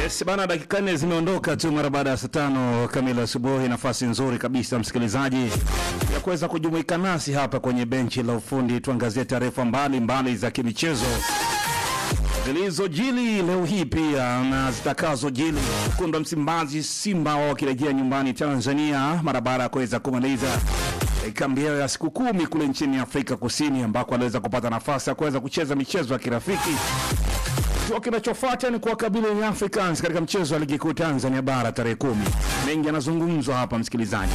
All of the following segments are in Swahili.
Yes, bana, dakika nne zimeondoka tu mara baada ya saa tano kamili asubuhi. Nafasi nzuri kabisa msikilizaji ya kuweza kujumuika nasi hapa kwenye benchi la ufundi, tuangazie taarifa mbalimbali za kimichezo zilizojili leo hii pia na zitakazojili. Wekundu wa Msimbazi Simba wao wakirejea nyumbani Tanzania mara baada ya kuweza kumaliza eh, kambi yao ya siku kumi kule nchini Afrika Kusini ambako waliweza kupata nafasi ya kuweza kucheza michezo ya kirafiki Kituo kinachofuata ni kuwakabili Young Africans katika mchezo wa ligi kuu Tanzania bara tarehe kumi. Mengi yanazungumzwa hapa msikilizaji,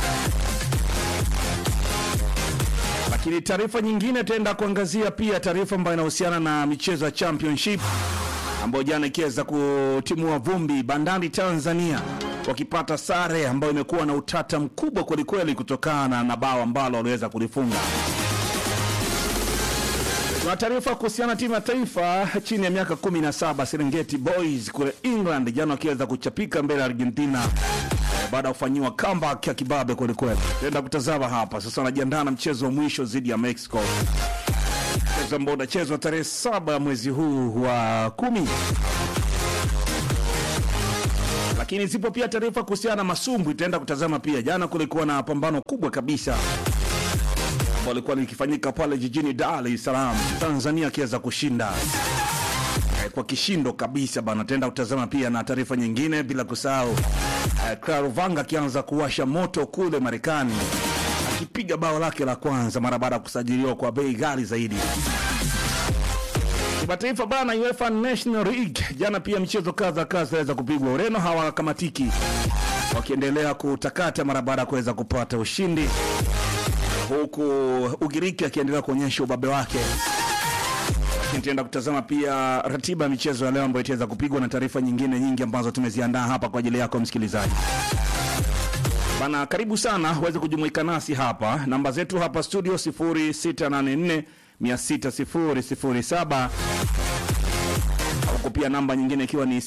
lakini taarifa nyingine itaenda kuangazia pia taarifa ambayo inahusiana na michezo ya championship ambayo jana ikiweza kutimua vumbi, Bandari Tanzania wakipata sare ambayo imekuwa na utata mkubwa kwelikweli kutokana na bao ambalo waliweza kulifunga. Tuna taarifa kuhusiana na timu ya taifa chini ya miaka 17 Serengeti Boys kule England jana wakiweza kuchapika mbele ya Argentina eh, baada ya kufanyiwa comeback ya kibabe kwelikweli. Tenda kutazama hapa sasa, wanajiandaa na mchezo wa mwisho dhidi ya Mexico, mchezo ambao unachezwa tarehe saba mwezi huu wa kumi. Lakini zipo pia taarifa kuhusiana na masumbwi, tutaenda kutazama pia. Jana kulikuwa na pambano kubwa kabisa ambalo lilikuwa likifanyika pale jijini Dar es Salaam, Tanzania akiweza kushinda eh, kwa kishindo kabisa bana. Tenda kutazama pia na taarifa nyingine, bila kusahau eh, Claro Vanga akianza kuwasha moto kule Marekani akipiga bao lake la kwanza mara baada ya kusajiliwa kwa bei ghali zaidi. Kimataifa bana, UEFA National League jana pia michezo kadha kadha iliweza kupigwa. Ureno hawakamatiki wakiendelea kutakata mara baada ya kuweza kupata ushindi huku Ugiriki akiendelea kuonyesha ubabe wake. Lakini Tutaenda kutazama pia ratiba ya michezo ya leo ambayo itaweza kupigwa na taarifa nyingine nyingi ambazo tumeziandaa hapa kwa ajili yako msikilizaji. Bana, karibu sana uweze kujumuika nasi hapa. Namba zetu hapa studio 0684 60007 huku pia namba nyingine ikiwa ni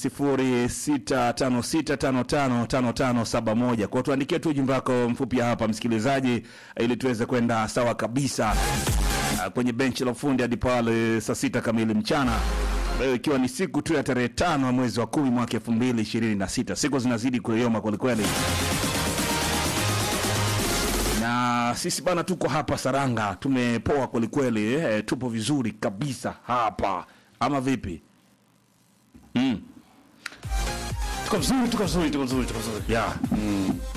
0656555571. Kwa tuandikie tu ujumbe wako mfupi hapa msikilizaji, ili tuweze kwenda sawa kabisa ah, kwenye benchi la ufundi hadi pale saa sita kamili mchana, leo ikiwa ni siku tu ya tarehe tano ya mwezi wa kumi mwaka elfu mbili ishirini na sita. Siku zinazidi kuyoma kwelikweli na sisi bana tuko hapa Saranga, tumepoa kwelikweli eh, tupo vizuri kabisa hapa, ama vipi? Mm. Tuko vizuri, tuko vizuri, tuko vizuri, tuko vizuri. Yeah.